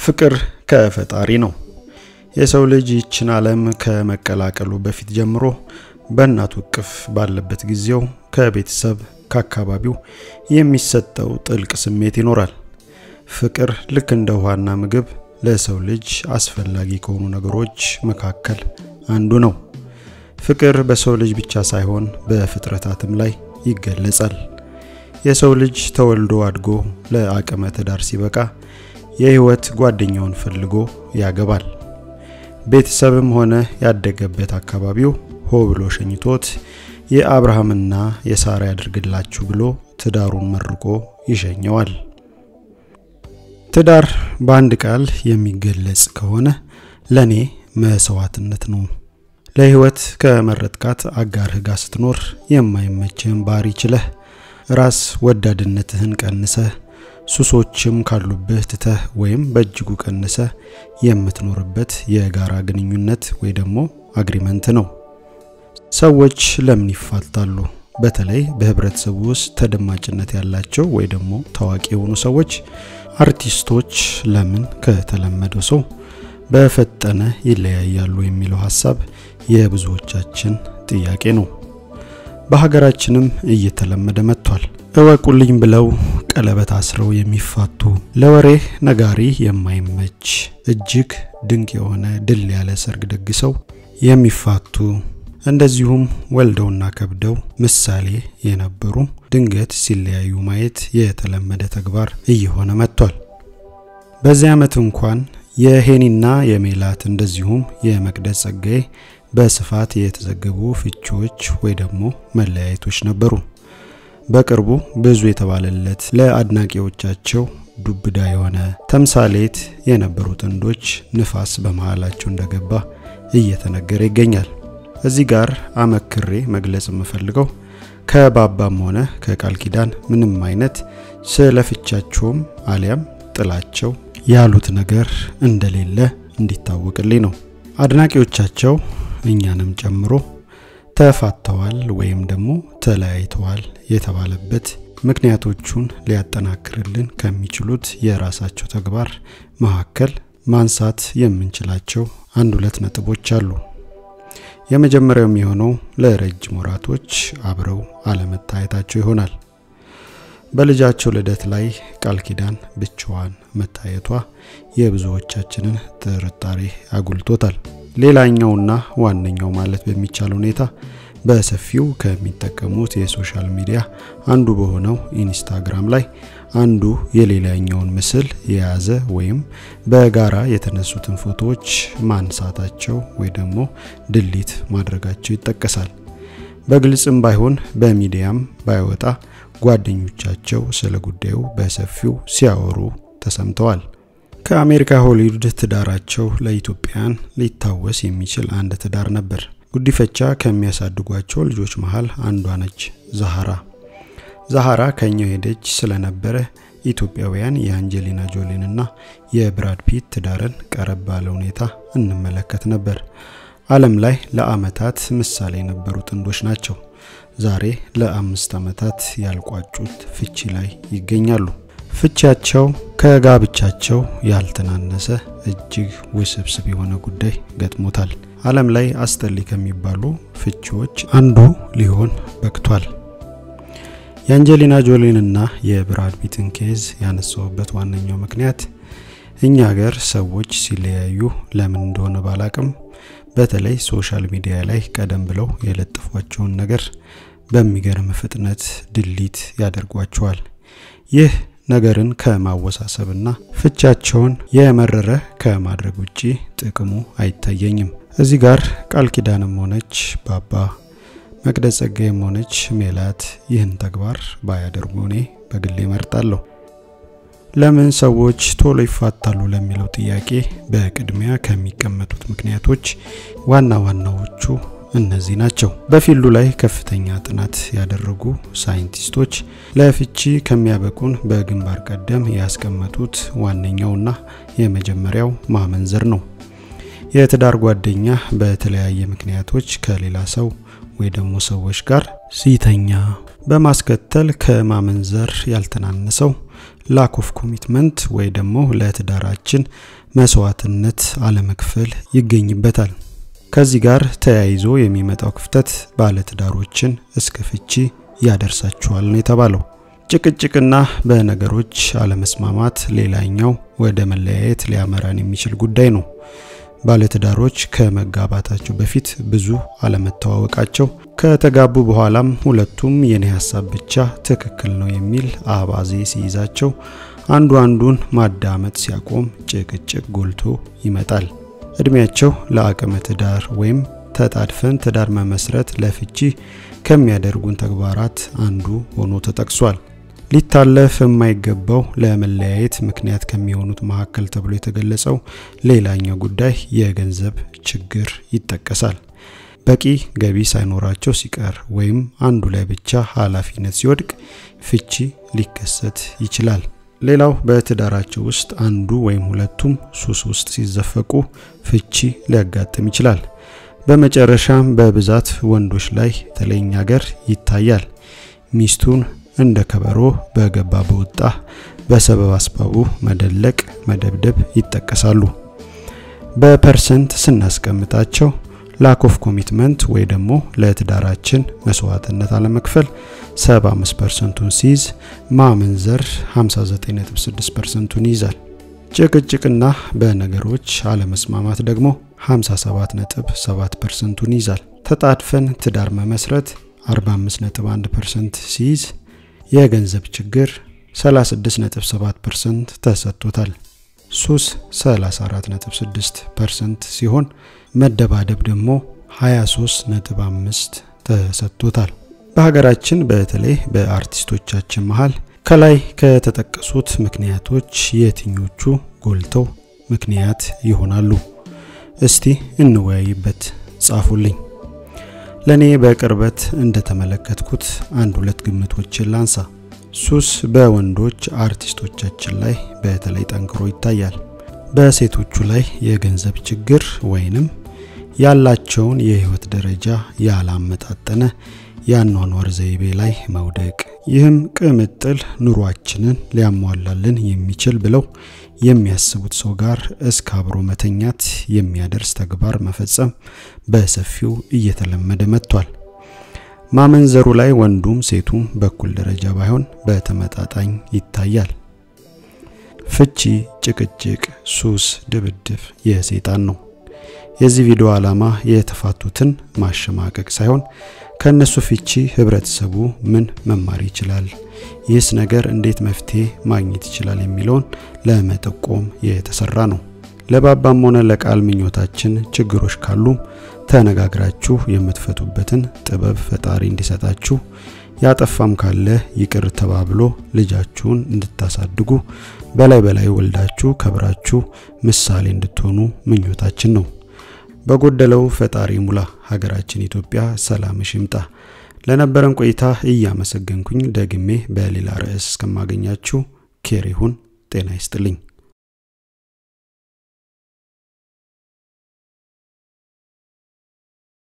ፍቅር ከፈጣሪ ነው። የሰው ልጅ ይችን ዓለም ከመቀላቀሉ በፊት ጀምሮ በእናቱ እቅፍ ባለበት ጊዜው ከቤተሰብ ከአካባቢው የሚሰጠው ጥልቅ ስሜት ይኖራል። ፍቅር ልክ እንደ ውሃና ምግብ ለሰው ልጅ አስፈላጊ ከሆኑ ነገሮች መካከል አንዱ ነው። ፍቅር በሰው ልጅ ብቻ ሳይሆን በፍጥረታትም ላይ ይገለጻል። የሰው ልጅ ተወልዶ አድጎ ለአቅመ ትዳር ሲበቃ የህይወት ጓደኛውን ፈልጎ ያገባል። ቤተሰብም ሆነ ያደገበት አካባቢው ሆ ብሎ ሸኝቶት የአብርሃምና የሳራ ያድርግላችሁ ብሎ ትዳሩን መርቆ ይሸኘዋል። ትዳር በአንድ ቃል የሚገለጽ ከሆነ ለኔ መስዋዕትነት ነው። ለህይወት ከመረጥካት አጋርህ ጋር ስትኖር የማይመችህን ባህሪ ችለህ ራስ ወዳድነትህን ቀንሰህ ሱሶችም ካሉብህ ትተህ ወይም በእጅጉ ቀንሰህ የምትኖርበት የጋራ ግንኙነት ወይ ደግሞ አግሪመንት ነው። ሰዎች ለምን ይፋታሉ? በተለይ በህብረተሰቡ ውስጥ ተደማጭነት ያላቸው ወይ ደግሞ ታዋቂ የሆኑ ሰዎች፣ አርቲስቶች ለምን ከተለመደው ሰው በፈጠነ ይለያያሉ የሚለው ሀሳብ የብዙዎቻችን ጥያቄ ነው። በሀገራችንም እየተለመደ መጥቷል። እወቁልኝ ብለው ቀለበት አስረው የሚፋቱ ለወሬ ነጋሪ የማይመች እጅግ ድንቅ የሆነ ድል ያለ ሰርግ ደግሰው የሚፋቱ እንደዚሁም ወልደውና ከብደው ምሳሌ የነበሩ ድንገት ሲለያዩ ማየት የተለመደ ተግባር እየሆነ መጥቷል። በዚህ ዓመት እንኳን የሄኒና የሜላት እንደዚሁም የመቅደስ ጸጋዬ በስፋት የተዘገቡ ፍቺዎች ወይ ደግሞ መለያየቶች ነበሩ። በቅርቡ ብዙ የተባለለት ለአድናቂዎቻቸው ዱብዳ የሆነ ተምሳሌት የነበሩ ጥንዶች ንፋስ በመሃላቸው እንደገባ እየተነገረ ይገኛል። እዚህ ጋር አመክሬ መግለጽ የምፈልገው ከባባም ሆነ ከቃል ኪዳን ምንም አይነት ስለ ፍቻቸውም አሊያም ጥላቸው ያሉት ነገር እንደሌለ እንዲታወቅልኝ ነው። አድናቂዎቻቸው እኛንም ጨምሮ ተፋተዋል ወይም ደግሞ ተለያይተዋል የተባለበት ምክንያቶቹን ሊያጠናክርልን ከሚችሉት የራሳቸው ተግባር መካከል ማንሳት የምንችላቸው አንድ ሁለት ነጥቦች አሉ። የመጀመሪያው የሚሆነው ለረጅም ወራቶች አብረው አለመታየታቸው ይሆናል። በልጃቸው ልደት ላይ ቃል ኪዳን ብቻዋን መታየቷ የብዙዎቻችንን ጥርጣሬ አጉልቶታል። ሌላኛውና ዋነኛው ማለት በሚቻል ሁኔታ በሰፊው ከሚጠቀሙት የሶሻል ሚዲያ አንዱ በሆነው ኢንስታግራም ላይ አንዱ የሌላኛውን ምስል የያዘ ወይም በጋራ የተነሱትን ፎቶዎች ማንሳታቸው ወይ ደግሞ ድሊት ማድረጋቸው ይጠቀሳል። በግልጽም ባይሆን በሚዲያም ባይወጣ ጓደኞቻቸው ስለ ጉዳዩ በሰፊው ሲያወሩ ተሰምተዋል። ከአሜሪካ ሆሊውድ ትዳራቸው ለኢትዮጵያን ሊታወስ የሚችል አንድ ትዳር ነበር። ጉዲፈቻ ከሚያሳድጓቸው ልጆች መሃል አንዷ ነች ዛሃራ። ዛሃራ ከኛው ሄደች ስለነበረ ኢትዮጵያውያን የአንጀሊና ጆሊንና የብራድ ፒት ትዳርን ቀረብ ባለ ሁኔታ እንመለከት ነበር። ዓለም ላይ ለአመታት ምሳሌ የነበሩ ጥንዶች ናቸው። ዛሬ ለአምስት ዓመታት ያልቋጩት ፍቺ ላይ ይገኛሉ። ፍቺያቸው ከጋብቻቸው ያልተናነሰ እጅግ ውስብስብ የሆነ ጉዳይ ገጥሞታል። ዓለም ላይ አስጠሊ ከሚባሉ ፍቺዎች አንዱ ሊሆን በቅቷል። የአንጀሊና ጆሊንና የብራድ ፒትን ኬዝ ያነሳውበት ዋነኛው ምክንያት እኛ ሀገር ሰዎች ሲለያዩ ለምን እንደሆነ ባላቅም በተለይ ሶሻል ሚዲያ ላይ ቀደም ብለው የለጠፏቸውን ነገር በሚገርም ፍጥነት ድሊት ያደርጓቸዋል። ይህ ነገርን ከማወሳሰብና ፍቻቸውን የመረረ ከማድረግ ውጪ ጥቅሙ አይታየኝም። እዚህ ጋር ቃል ኪዳንም ሆነች ባባ መቅደስ ጸጋዬም ሆነች ሜላት ይህን ተግባር ባያደርጉ እኔ በግሌ መርጣለሁ። ለምን ሰዎች ቶሎ ይፋታሉ ለሚለው ጥያቄ በቅድሚያ ከሚቀመጡት ምክንያቶች ዋና ዋናዎቹ እነዚህ ናቸው። በፊልዱ ላይ ከፍተኛ ጥናት ያደረጉ ሳይንቲስቶች ለፍቺ ከሚያበቁን በግንባር ቀደም ያስቀመጡት ዋነኛውና የመጀመሪያው ማመንዘር ነው። የትዳር ጓደኛ በተለያየ ምክንያቶች ከሌላ ሰው ወይ ደግሞ ሰዎች ጋር ሲተኛ በማስከተል ከማመንዘር ያልተናነሰው ላክ ኦፍ ኮሚትመንት ወይ ደግሞ ለትዳራችን መስዋዕትነት አለመክፈል ይገኝበታል። ከዚህ ጋር ተያይዞ የሚመጣው ክፍተት ባለትዳሮችን እስከ ፍቺ ያደርሳቸዋል ነው የተባለው። ጭቅጭቅና በነገሮች አለመስማማት ሌላኛው ወደ መለያየት ሊያመራን የሚችል ጉዳይ ነው። ባለትዳሮች ከመጋባታቸው በፊት ብዙ አለመተዋወቃቸው፣ ከተጋቡ በኋላም ሁለቱም የኔ ሀሳብ ብቻ ትክክል ነው የሚል አባዜ ሲይዛቸው፣ አንዱ አንዱን ማዳመጥ ሲያቆም ጭቅጭቅ ጎልቶ ይመጣል። እድሜያቸው ለአቅመ ትዳር ወይም ተጣድፈን ትዳር መመስረት ለፍቺ ከሚያደርጉን ተግባራት አንዱ ሆኖ ተጠቅሷል። ሊታለፍ የማይገባው ለመለያየት ምክንያት ከሚሆኑት መካከል ተብሎ የተገለጸው ሌላኛው ጉዳይ የገንዘብ ችግር ይጠቀሳል። በቂ ገቢ ሳይኖራቸው ሲቀር ወይም አንዱ ላይ ብቻ ኃላፊነት ሲወድቅ ፍቺ ሊከሰት ይችላል። ሌላው በትዳራቸው ውስጥ አንዱ ወይም ሁለቱም ሱስ ውስጥ ሲዘፈቁ ፍቺ ሊያጋጥም ይችላል። በመጨረሻም በብዛት ወንዶች ላይ ተለይኝ ሀገር ይታያል። ሚስቱን እንደ ከበሮ በገባ በወጣ በሰበብ አስባቡ መደለቅ፣ መደብደብ ይጠቀሳሉ። በፐርሰንት ስናስቀምጣቸው ላክ ኦፍ ኮሚትመንት ወይ ደግሞ ለትዳራችን መስዋዕትነት አለመክፈል 75 ፐርሰንቱን ሲይዝ ማመንዘር 59.6 ፐርሰንቱን ይይዛል። ጭቅጭቅና በነገሮች አለመስማማት ደግሞ 57.7 ፐርሰንቱን ይይዛል። ተጣድፈን ትዳር መመስረት 45.1 ፐርሰንት ሲይዝ የገንዘብ ችግር 36.7 ፐርሰንት ተሰጥቶታል። ሱስ 34.6 ፐርሰንት ሲሆን መደባደብ ደግሞ 23.5 ተሰጥቶታል። በሀገራችን በተለይ በአርቲስቶቻችን መሀል ከላይ ከተጠቀሱት ምክንያቶች የትኞቹ ጎልተው ምክንያት ይሆናሉ? እስቲ እንወያይበት፣ ጻፉልኝ። ለእኔ በቅርበት እንደተመለከትኩት አንድ ሁለት ግምቶችን ላንሳ። ሱስ በወንዶች አርቲስቶቻችን ላይ በተለይ ጠንክሮ ይታያል። በሴቶቹ ላይ የገንዘብ ችግር ወይንም ያላቸውን የህይወት ደረጃ ያላመጣጠነ የአኗኗር ዘይቤ ላይ መውደቅ፣ ይህም ቅምጥል ኑሯችንን ሊያሟላልን የሚችል ብለው የሚያስቡት ሰው ጋር እስከ አብሮ መተኛት የሚያደርስ ተግባር መፈጸም በሰፊው እየተለመደ መጥቷል። ማመንዘሩ ላይ ወንዱም ሴቱም በኩል ደረጃ ባይሆን በተመጣጣኝ ይታያል። ፍቺ፣ ጭቅጭቅ፣ ሱስ፣ ድብድብ የሰይጣን ነው። የዚህ ቪዲዮ ዓላማ የተፋቱትን ማሸማቀቅ ሳይሆን ከእነሱ ፍቺ ህብረተሰቡ ምን መማር ይችላል፣ ይህስ ነገር እንዴት መፍትሄ ማግኘት ይችላል የሚለውን ለመጠቆም የተሰራ ነው። ለባባም ሆነ ለቃል ምኞታችን ችግሮች ካሉም ተነጋግራችሁ የምትፈቱበትን ጥበብ ፈጣሪ እንዲሰጣችሁ ያጠፋም ካለ ይቅር ተባብሎ ልጃችሁን እንድታሳድጉ በላይ በላይ ወልዳችሁ ከብራችሁ ምሳሌ እንድትሆኑ ምኞታችን ነው። በጎደለው ፈጣሪ ሙላ። ሀገራችን ኢትዮጵያ ሰላምሽ ይምጣ። ለነበረን ቆይታ እያመሰገንኩኝ ደግሜ በሌላ ርዕስ እስከማገኛችሁ ኬር ይሁን። ጤና ይስጥልኝ።